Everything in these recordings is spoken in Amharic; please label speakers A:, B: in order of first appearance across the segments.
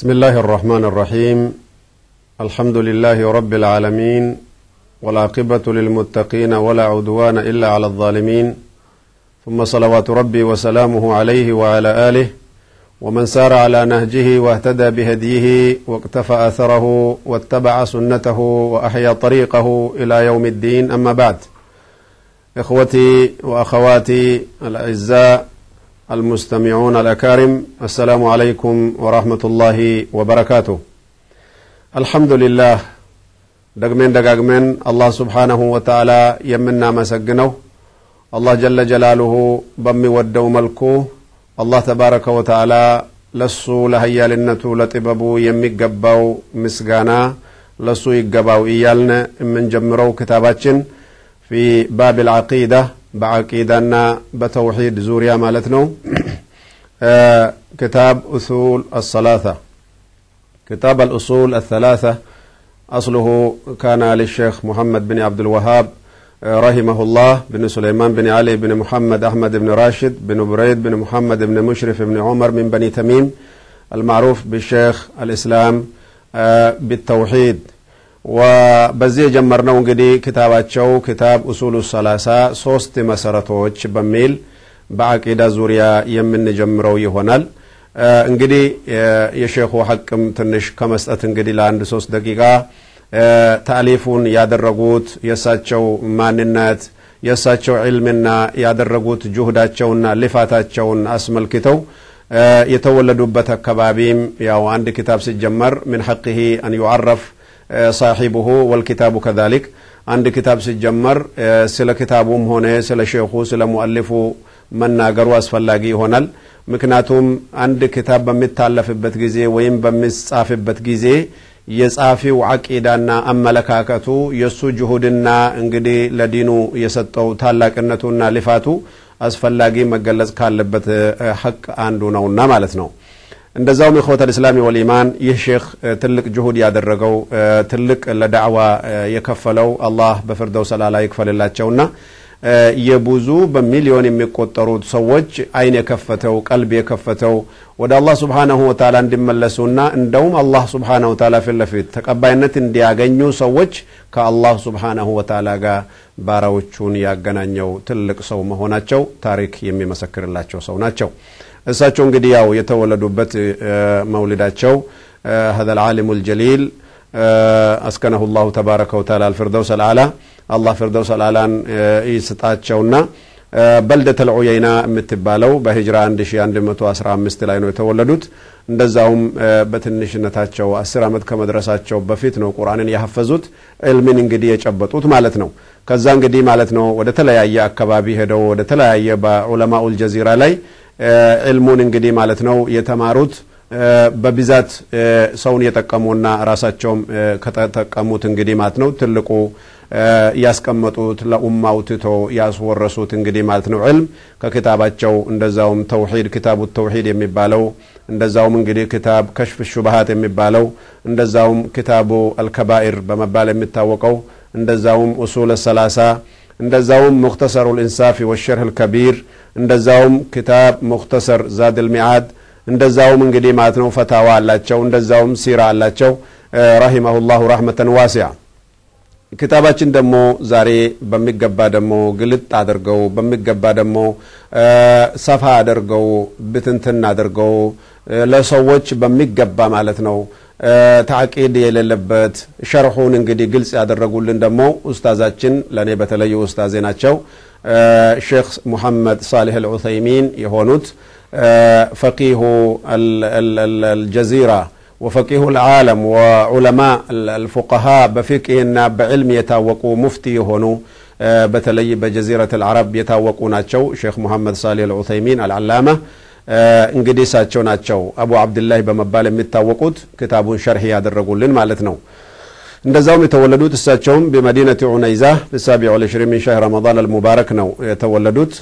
A: بسم الله الرحمن الرحيم الحمد لله رب العالمين والعاقبة للمتقين ولا عدوان إلا على الظالمين ثم صلوات ربي وسلامه عليه وعلى آله ومن سار على نهجه واهتدى بهديه واقتفى أثره واتبع سنته وأحيا طريقه إلى يوم الدين أما بعد إخوتي وأخواتي الأعزاء المستمعون الأكارم السلام عليكم ورحمة الله وبركاته الحمد لله ደግሜን ደጋግመን አላህ ስብሓነሁ ወተዓላ የምናመሰግነው አላህ ጀለ ጀላሉሁ በሚወደው መልኩ አላህ ተባረከ ወተዓላ ለሱ ለሀያልነቱ ለጥበቡ የሚገባው ምስጋና ለሱ ይገባው እያልን የምንጀምረው ክታባችን ፊ ባብ ልዓቂዳ በዓቂዳና በተውሒድ ዙሪያ ማለት ነው ክታብ ኡሱል አሰላሳ كتاب الأصول الثلاثة أصله كان للشيخ محمد بن عبد الوهاب رحمه الله بن سليمان بن علي بن محمد أحمد بن راشد بن بريد بن محمد بن مشرف بن عمر من بني تميم المعروف بالشيخ الإسلام بالتوحيد وبزي جمرنا እንግዲህ ክታባቸው ክታብ ኡሱሉ ሰላሳ ሶስት መሰረቶች በሚል በአቂዳ ዙሪያ የምንጀምረው ይሆናል እንግዲህ የሼኹ ሐቅም ትንሽ ከመስጠት እንግዲህ ለአንድ ሶስት ደቂቃ ታሊፉን ያደረጉት የእሳቸው ማንነት የእሳቸው ዕልምና ያደረጉት ጁህዳቸውና ልፋታቸውን አስመልክተው የተወለዱበት አካባቢም ያው አንድ ኪታብ ሲጀመር ምን ሐቅህ አን ዩዓረፍ ሳሒቡሁ ወልኪታቡ ከዛሊክ አንድ ኪታብ ሲጀመር ስለ ኪታቡም ሆነ ስለ ሼኹ ስለ ሙአሊፉ መናገሩ አስፈላጊ ይሆናል ምክንያቱም አንድ ክታብ በሚታለፍበት ጊዜ ወይም በሚጻፍበት ጊዜ የጻፊው አቂዳና አመለካከቱ የእሱ ጅሁድና እንግዲህ ለዲኑ የሰጠው ታላቅነቱና ልፋቱ አስፈላጊ መገለጽ ካለበት ሐቅ አንዱ ነውና ማለት ነው እንደዛውም ኢኽወት ልእስላሚ ወልኢማን ይህ ሼክ ትልቅ ጅሁድ ያደረገው ትልቅ ለዳዕዋ የከፈለው አላህ በፍርደው ሰላላ ይክፈልላቸውና የብዙ በሚሊዮን የሚቆጠሩት ሰዎች አይን የከፈተው ቀልብ የከፈተው ወደ አላህ ስብሓናሁ ወተላ እንዲመለሱና እንደውም አላህ ስብሓናሁ ወተላ ፊት ለፊት ተቀባይነት እንዲያገኙ ሰዎች ከአላህ ስብሓናሁ ወተላ ጋር ባራዎቹን ያገናኘው ትልቅ ሰው መሆናቸው ታሪክ የሚመሰክርላቸው ሰው ናቸው እሳቸው እንግዲህ ያው የተወለዱበት መውልዳቸው هذا العالم الجليل أسكنه الله تبارك وتعالى الفردوس الأعلى አላህ ፊርደውስ አልአላን ይስጣቸውና በልደተ ልዑየይና የምትባለው በሂጅራ 1115 ላይ ነው የተወለዱት እንደዛውም በትንሽነታቸው አስር ዓመት ከመድረሳቸው በፊት ነው ቁርአንን ያሐፈዙት ዕልምን እንግዲህ የጨበጡት ማለት ነው ከዛ እንግዲህ ማለት ነው ወደ ተለያየ አካባቢ ሄደው ወደ ተለያየ በዑለማኡል ጀዚራ ላይ ዕልሙን እንግዲህ ማለት ነው የተማሩት በብዛት ሰውን የጠቀሙና ራሳቸውም ከተጠቀሙት እንግዲህ ማለት ነው ትልቁ ያስቀመጡት ለኡማው ትቶ ያስወረሱት እንግዲህ ማለት ነው ዕልም ከክታባቸው እንደዛውም ተውሂድ ክታቡ ተውሂድ የሚባለው እንደዛውም እንግዲህ ክታብ ከሽፍ ሹባሃት የሚባለው እንደዛውም ክታቡ አልከባኢር በመባል የሚታወቀው እንደዛውም ኡሱል ሰላሳ እንደዛውም ሙክተሰሩ ልኢንሳፊ ወሸርህ ልከቢር እንደዛውም ክታብ ሙክተሰር ዛድ ልሚዓድ እንደዛውም እንግዲህ ማለት ነው ፈታዋ አላቸው እንደዛውም ሲራ አላቸው ረሂመሁ ላሁ ረህመተን ዋሲያ ክታባችን ደግሞ ዛሬ በሚገባ ደግሞ ግልጥ አድርገው በሚገባ ደግሞ ሰፋ አድርገው ብትንትን አድርገው ለሰዎች በሚገባ ማለት ነው ታዕቂድ የሌለበት ሸርሑን እንግዲህ ግልጽ ያደረጉልን ደግሞ ኡስታዛችን ለእኔ በተለዩ ኡስታዜ ናቸው ሼክ ሙሐመድ ሳሌህ አልዑሰይሚን የሆኑት ፈቂሁ አልጀዚራ وفقيه العالم وعلماء الفقهاء بفقهنا بعلم يتاوقوا مفتي يهونوا بتلي بجزيرة العرب يتاوقوا ناتشو شيخ محمد صالح العثيمين العلامة እንግዲህ እሳቸው ናቸው አቡ አብድላህ በመባል የሚታወቁት ክታቡን ሸርህ ያደረጉልን ማለት ነው እንደዛውም የተወለዱት እሳቸውም በመዲነት ዑነይዛ በሳቢዕ ወልዕሽሪን ሚን ሻህ ረመዳን አልሙባረክ ነው የተወለዱት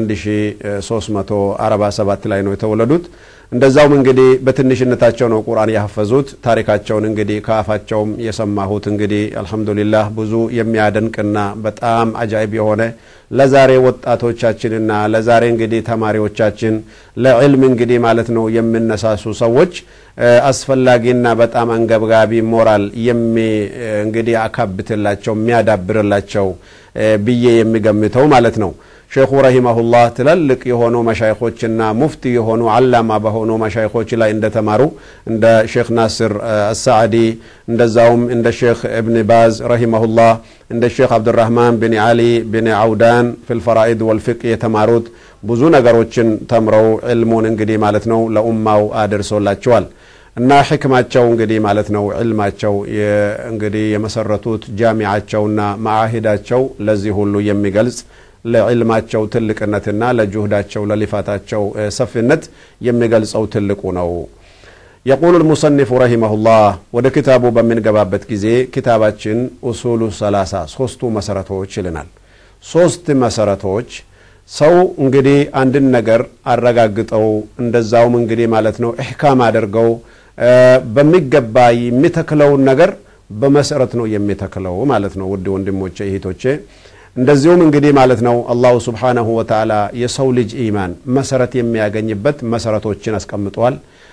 A: በ1347 ላይ ነው የተወለዱት እንደዛውም እንግዲህ በትንሽነታቸው ነው ቁርአን ያሐፈዙት ታሪካቸውን እንግዲህ ከአፋቸውም የሰማሁት እንግዲህ አልሐምዱሊላህ ብዙ የሚያደንቅና በጣም አጃይብ የሆነ ለዛሬ ወጣቶቻችንና ለዛሬ እንግዲህ ተማሪዎቻችን ለዕልም እንግዲህ ማለት ነው የሚነሳሱ ሰዎች አስፈላጊና በጣም አንገብጋቢ ሞራል የሚ እንግዲህ አካብትላቸው የሚያዳብርላቸው ብዬ የሚገምተው ማለት ነው። ሼኹ ረሂመሁላህ ትላልቅ የሆኑ መሻይኾችና ሙፍቲ የሆኑ አላማ በሆኑ መሻይኾች ላይ እንደተማሩ እንደ ሼክ ናስር አሳዕዲ እንደዛውም እንደ ሼክ እብን ባዝ ረሂመሁላህ እንደ ሼክ አብዱራህማን ብን አሊ ብን አውዳን ፊልፈራኢድ ወልፊቅ የተማሩት ብዙ ነገሮችን ተምረው ዕልሙን እንግዲህ ማለት ነው ለኡማው አደርሶላቸዋል። እና ሕክማቸው እንግዲህ ማለት ነው ዕልማቸው እንግዲህ የመሰረቱት ጃሚዓቸውና ማዓሂዳቸው ለዚህ ሁሉ የሚገልጽ ለዕልማቸው ትልቅነትና ለጁህዳቸው ለሊፋታቸው ሰፊነት የሚገልጸው ትልቁ ነው። የቁሉ ልሙሰኒፉ ረሂመሁላህ ወደ ክታቡ በምንገባበት ጊዜ ክታባችን ኡሱሉ ሰላሳ ሶስቱ መሰረቶች ይልናል። ሶስት መሰረቶች ሰው እንግዲህ አንድን ነገር አረጋግጠው እንደዛውም እንግዲህ ማለት ነው እሕካም አድርገው በሚገባ የሚተክለውን ነገር በመሰረት ነው የሚተክለው ማለት ነው። ውድ ወንድሞቼ እህቶቼ እንደዚሁም እንግዲህ ማለት ነው አላሁ ስብሓነሁ ወተዓላ የሰው ልጅ ኢማን መሰረት የሚያገኝበት መሰረቶችን አስቀምጠዋል።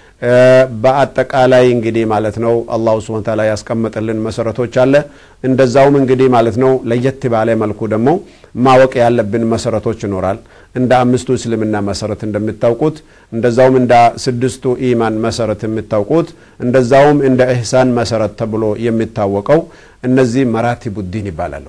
A: በአጠቃላይ እንግዲህ ማለት ነው አላሁ ስብሐነ ወተዓላ ያስቀመጠልን መሰረቶች አለ። እንደዛውም እንግዲህ ማለት ነው ለየት ባለ መልኩ ደግሞ ማወቅ ያለብን መሰረቶች ይኖራል። እንደ አምስቱ እስልምና መሰረት እንደምታውቁት፣ እንደዛውም እንደ ስድስቱ ኢማን መሰረት የምታውቁት፣ እንደዛውም እንደ ኢሕሳን መሰረት ተብሎ የሚታወቀው እነዚህ መራቲቡ ዲን ይባላሉ።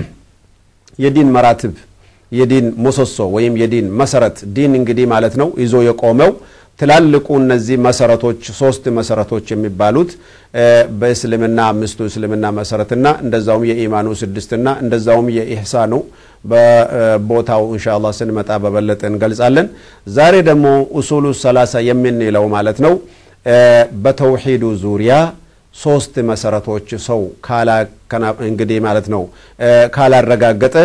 A: የዲን መራትብ የዲን ምሰሶ ወይም የዲን መሰረት ዲን እንግዲህ ማለት ነው ይዞ የቆመው ትላልቁ እነዚህ መሰረቶች ሶስት መሰረቶች የሚባሉት በእስልምና አምስቱ እስልምና መሰረትና እንደዛውም የኢማኑ ስድስትና እንደዛውም የኢሕሳኑ በቦታው እንሻላ ስንመጣ በበለጠ እንገልጻለን። ዛሬ ደግሞ ኡሱሉ ሰላሳ የምንለው ማለት ነው በተውሂዱ ዙሪያ ሶስት መሰረቶች ሰው እንግዲህ ማለት ነው ካላረጋገጠ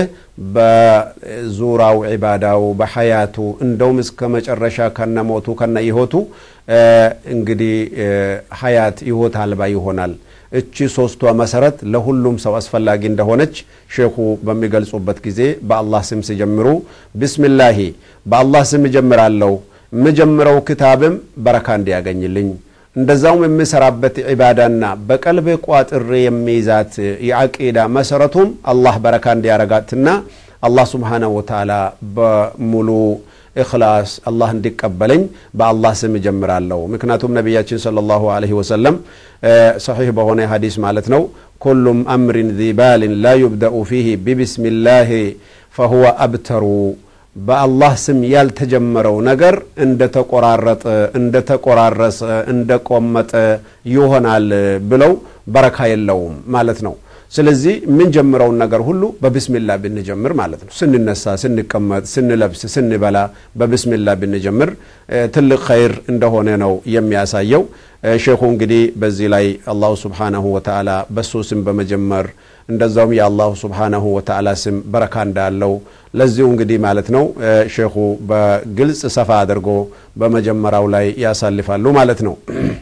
A: በዙራው ዒባዳው በሐያቱ እንደውም እስከ መጨረሻ ከነሞቱ ከነ ይሆቱ እንግዲህ ሐያት ይሆት አልባ ይሆናል። እቺ ሶስቷ መሰረት ለሁሉም ሰው አስፈላጊ እንደሆነች ሼኹ በሚገልጹበት ጊዜ በአላህ ስም ሲጀምሩ ቢስሚላሂ በአላህ ስም እጀምራለሁ የምጀምረው ክታብም በረካ እንዲያገኝልኝ እንደዛውም የምሰራበት ዒባዳና በቀልቤ ቋጥሬ የሚይዛት የዓቂዳ መሰረቱም አላህ በረካ እንዲያረጋትና አላህ ስብሓነሁ ወተዓላ በሙሉ ኢኽላስ አላህ እንዲቀበለኝ በአላህ ስም እጀምራለሁ። ምክንያቱም ነቢያችን ሰለላሁ ዐለይሂ ወሰለም ሰሒሕ በሆነ ሐዲስ ማለት ነው ኩሉም አምሪን ዚባልን ላ ዩብደኡ ፊህ ቢብስሚላህ ፈሁወ አብተሩ በአላህ ስም ያልተጀመረው ነገር እንደ ተቆራረጠ እንደ ተቆራረሰ እንደ ቆመጠ ይሆናል ብለው በረካ የለውም ማለት ነው። ስለዚህ የምንጀምረውን ነገር ሁሉ በብስሚላ ብንጀምር ማለት ነው። ስንነሳ፣ ስንቀመጥ፣ ስንለብስ፣ ስንበላ በብስሚላ ብንጀምር ትልቅ ኸይር እንደሆነ ነው የሚያሳየው። ሼኹ እንግዲህ በዚህ ላይ አላሁ ስብሓነሁ ወተዓላ በሱ ስም በመጀመር እንደዛውም የአላሁ ስብሓነሁ ወተዓላ ስም በረካ እንዳለው ለዚሁ እንግዲህ ማለት ነው ሼኹ በግልጽ ሰፋ አድርጎ በመጀመሪያው ላይ ያሳልፋሉ ማለት ነው።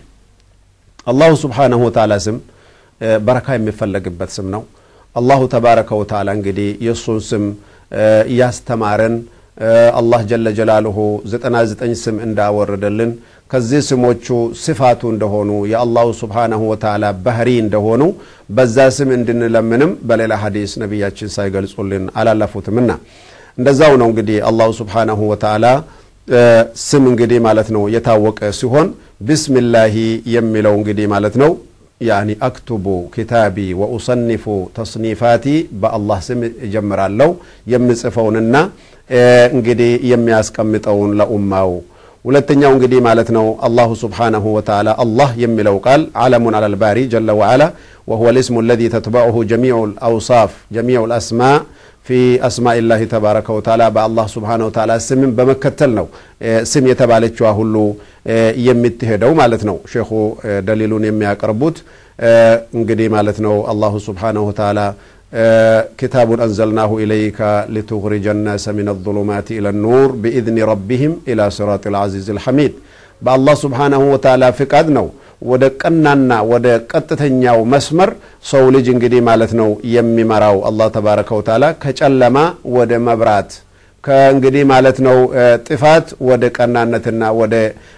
A: አላሁ ስብሓነሁ ወተዓላ ስም በረካ የሚፈለግበት ስም ነው። አላሁ ተባረከ ወተዓላ እንግዲህ የእሱን ስም እያስተማረን አላህ ጀለ ጀላልሁ ዘጠና ዘጠኝ ስም እንዳወረደልን ከዚህ ስሞቹ ስፋቱ እንደሆኑ የአላሁ ስብሓነሁ ወተዓላ ባህሪ እንደሆኑ በዛ ስም እንድንለምንም በሌላ ሐዲስ ነቢያችን ሳይገልጹልን አላለፉትምና እንደዛው ነው እንግዲህ አላሁ ስብሓነሁ ወተዓላ ስም እንግዲህ ማለት ነው የታወቀ ሲሆን ቢስሚላሂ የሚለው እንግዲህ ማለት ነው ያኒ አክቱቡ ኪታቢ ወኡሰኒፉ ተስኒፋቲ በአላህ ስም እጀምራለሁ የምጽፈውንና እንግዲህ የሚያስቀምጠውን ለኡማው ሁለተኛው እንግዲህ ማለት ነው አላሁ ስብሓነሁ ወተዓላ አላህ የሚለው ቃል ዓለሙን አለል ባሪ ጀለ ወዓላ ወሁወ ልስሙ አለዚ ተትበዑሁ ጀሚዑ ልአውሳፍ ጀሚዑ ልአስማ ፊ አስማኢላሂ ተባረከ ወተዓላ በአላህ ስብሓነሁ ወተዓላ ስምን በመከተል ነው ስም የተባለችዋ ሁሉ የምትሄደው ማለት ነው። ሼኹ ደሊሉን የሚያቀርቡት እንግዲህ ማለት ነው አላሁ ስብሓነሁ ወተዓላ ኪታቡን አንዘልናሁ ኢለይከ ሊቱኽሪጀ ናሰ ሚነ ዙሉማት ኢለ ኑር ቢኢዝኒ ረቢህም ኢላ ሲራጥ ልዓዚዝ ልሐሚድ በአላህ ስብሓነሁ ወተዓላ ፍቃድ ነው ወደ ቀናና ወደ ቀጥተኛው መስመር ሰው ልጅ እንግዲህ ማለት ነው የሚመራው አላህ ተባረከ ወተዓላ ከጨለማ ወደ መብራት ከእንግዲህ ማለት ነው ጥፋት ወደ ቀናነትና ወደ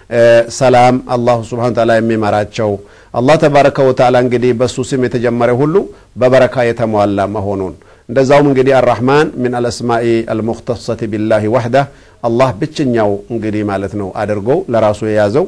A: ሰላም አላሁ ስብሓነ ተዓላ የሚመራቸው አላህ ተባረከ ወተዓላ እንግዲህ በሱ ስም የተጀመረ ሁሉ በበረካ የተሟላ መሆኑን እንደዛውም እንግዲህ አራሕማን ምን አልአስማኢ አልሙክተሰት ቢላሂ ዋሕዳ አላህ ብቸኛው እንግዲህ ማለት ነው አድርጎ ለራሱ የያዘው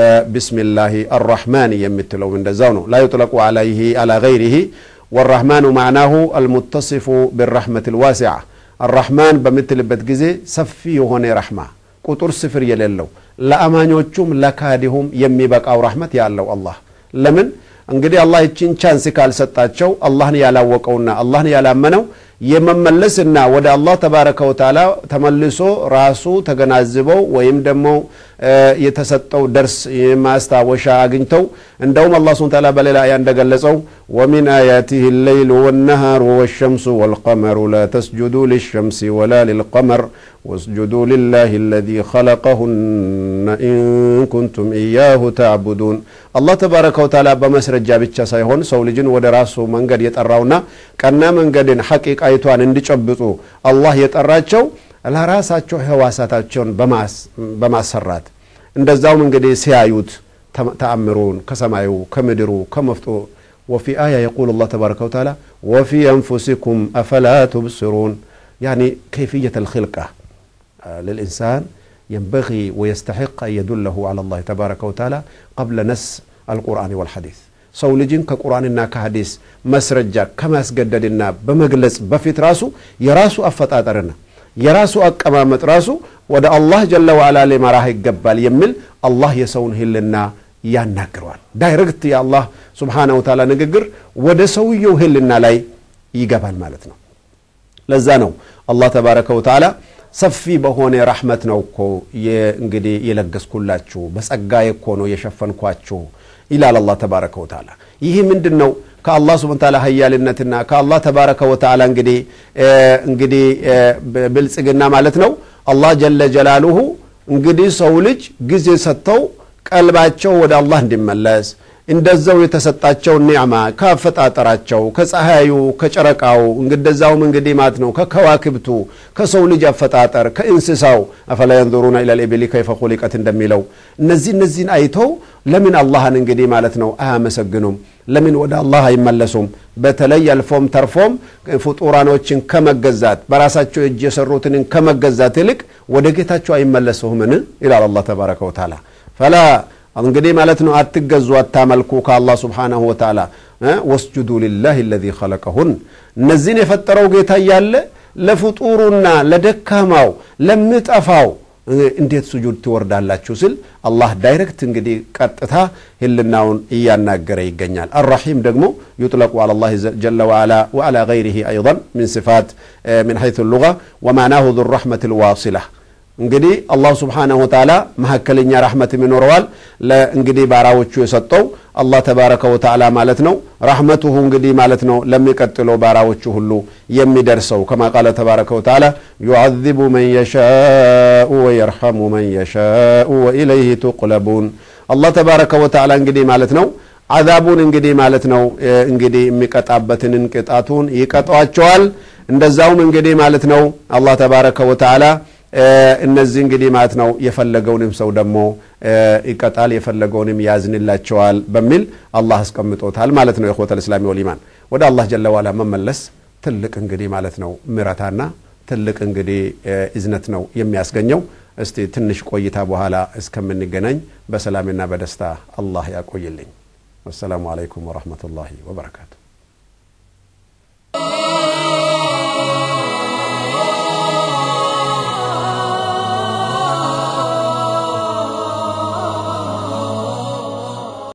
A: ቢስሚላሂ አራሕማን የምትለው እንደዛው ነው ላ ዩጥለቁ አለይህ አላ ገይሪህ ወራሕማኑ ማዕናሁ አልሙተሲፉ ብራሕመት ልዋሲዓ አራሕማን በምትልበት ጊዜ ሰፊ የሆነ ረሕማ ቁጥር ስፍር የሌለው ለአማኞቹም ለካዲሁም የሚበቃው ረሕመት ያለው አላህ ለምን እንግዲህ አላህ ይችን ቻንስ ካልሰጣቸው አላህን ያላወቀውና አላህን ያላመነው የመመለስና ወደ አላህ ተባረከ ወተዓላ ተመልሶ ራሱ ተገናዝበው ወይም ደግሞ የተሰጠው ደርስ ማስታወሻ አግኝተው እንደውም አላህ ስብሐ ተዓላ በሌላ አያ እንደገለጸው ወሚን አያቲህ ሌይሉ ወነሃሩ ወሸምሱ ወልቀመሩ ላ ተስጁዱ ሊሸምሲ ወላ ሊልቀመር ወስጁዱ ሊላህ አለዚ ኸለቀሁነ ኢን ኩንቱም ኢያሁ ተዕቡዱን አላህ ተባረከ ወተዓላ በመስረጃ ብቻ ሳይሆን ሰው ልጅን ወደ ራሱ መንገድ የጠራውና ቀና መንገድን ሐቂቃይቷን እንዲጨብጡ አላህ የጠራቸው ለራሳቸው ህዋሳታቸውን በማሰራት እንደዛውም እንግዲህ ሲያዩት ተአምሩን ከሰማዩ ከምድሩ ከመፍጦ ወፊ አያ የቁል አላህ ተባረከ ወተዓላ ወፊ አንፉሲኩም አፈላ ቱብስሩን ያኒ ከይፍየት ልክልቃ ልልኢንሳን ينبغي ويستحق أن يدله على الله تبارك وتعالى قبل نس القرآن والحديث ሰው ልጅን ከቁርአንና ከሐዲስ መስረጃ ከማስገደድና በመግለጽ በፊት ራሱ የራሱ አፈጣጠርና የራሱ አቀማመጥ ራሱ ወደ አላህ ጀለ ዋዓላ ሊመራህ ይገባል የሚል አላህ የሰውን ህልና ያናግረዋል ዳይሬክት የአላህ ስብሓነሁ ወተዓላ ንግግር ወደ ሰውየው ህልና ላይ ይገባል ማለት ነው ለዛ ነው አላህ ተባረከ ወተዓላ ሰፊ በሆነ ራሕመት ነው እኮ እንግዲህ የለገስኩላችሁ በጸጋዬ እኮ ነው የሸፈንኳችሁ ይላል አላህ ተባረከ ወተዓላ ይህ ምንድን ነው ከአላህ ስብን ታላ ሀያልነትና ከአላህ ተባረከ ወተዓላ እንግዲህ እንግዲህ ብልጽግና ማለት ነው አላህ ጀለ ጀላሉሁ እንግዲህ ሰው ልጅ ጊዜ ሰጥተው ቀልባቸው ወደ አላህ እንዲመለስ እንደዛው የተሰጣቸው ኒዕማ ከአፈጣጠራቸው ከፀሐዩ ከጨረቃው እንደዛውም እንግዲህ ማለት ነው ከከዋክብቱ ከሰው ልጅ አፈጣጠር ከእንስሳው አፈላ የንظሩና ኢላ ልኢብሊ ከይፈ ኹሊቀት እንደሚለው እነዚህ እነዚህን አይተው ለምን አላህን እንግዲህ ማለት ነው አያመሰግኑም ለምን ወደ አላህ አይመለሱም በተለይ አልፎም ተርፎም ፍጡራኖችን ከመገዛት በራሳቸው እጅ የሰሩትን ከመገዛት ይልቅ ወደ ጌታቸው አይመለሱምን ይላል አላህ ተባረከ ወተዓላ ፈላ እንግዲህ ማለት ነው አትገዙ አታመልኩ ከአላህ ስብሓናሁ ወተዓላ ወስጁዱ ሊላህ ለዚ ኸለቀሁን እነዚህን የፈጠረው ጌታ እያለ ለፍጡሩና ለደካማው ለምጠፋው እንዴት ስጁድ ትወርዳላችሁ ስል አላህ ዳይሬክት እንግዲህ ቀጥታ ህልናውን እያናገረ ይገኛል አራሒም ደግሞ ዩጥለቁ አላ ላህ ጀለ ወዓላ ወዓላ ገይሪህ አይضን ምን ስፋት ምን ሐይث ሉጋ ወማናሁ ذو الرحمة الواصلة እንግዲህ አላሁ ስብሓነሁ ወተዓላ መካከለኛ ራሕመትም ይኖረዋል እንግዲህ ባራዎቹ የሰጠው አላህ ተባረከ ወተዓላ ማለት ነው ራሕመቱሁ እንግዲህ ማለት ነው ለሚቀጥለው ባራዎቹ ሁሉ የሚደርሰው ከማ ቃለ ተባረከ ወተዓላ ዩዓذቡ መን የሻኡ ወየርሐሙ መን የሻኡ ወኢለይህ ቱቅለቡን አላህ ተባረከ ወተዓላ እንግዲህ ማለት ነው አዛቡን እንግዲህ ማለት ነው እንግዲህ የሚቀጣበትን ቅጣቱን ይቀጧቸዋል እንደዛውም እንግዲህ ማለት ነው አላህ ተባረከ ወተዓላ እነዚህ እንግዲህ ማለት ነው የፈለገውንም ሰው ደግሞ ይቀጣል የፈለገውንም ያዝንላቸዋል በሚል አላህ አስቀምጦታል ማለት ነው የኮተል እስላሚ ወልኢማን ወደ አላህ ጀለ ዋላ መመለስ ትልቅ እንግዲህ ማለት ነው ምረታና ትልቅ እንግዲህ እዝነት ነው የሚያስገኘው እስቲ ትንሽ ቆይታ በኋላ እስከምንገናኝ በሰላምና በደስታ አላህ ያቆይልኝ ወሰላሙ አለይኩም ወረህመቱላሂ ወበረካቱ